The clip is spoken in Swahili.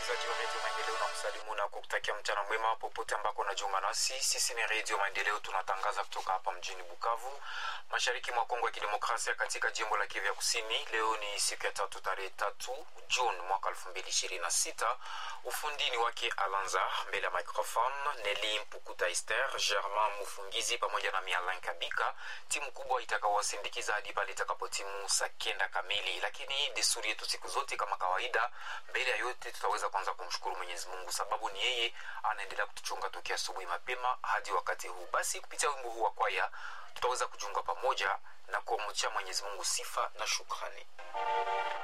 msikilizaji wa redio maendeleo na kusalimu na kukutakia mchana mwema popote ambako unajiunga nasi sisi ni redio maendeleo tunatangaza kutoka hapa mjini bukavu mashariki mwa kongo ya kidemokrasia katika jimbo la kivya kusini leo ni siku ya tatu tarehe tatu juni mwaka elfu mbili ishirini na sita ufundini wake alanza mbele ya microphone neli mpukuta ester germain mufungizi pamoja na mialin kabika timu kubwa itakaowasindikiza hadi pale itakapotimu saa kenda kamili lakini desturi yetu siku zote kama kawaida mbele ya yote tutaweza kwanza kumshukuru mwenyezi mungu sababu ni yeye anaendelea kutuchunga tokea asubuhi mapema hadi wakati huu basi kupitia wimbo huu wa kwaya tutaweza kujiunga pamoja na kuamchia mwenyezi mungu sifa na shukrani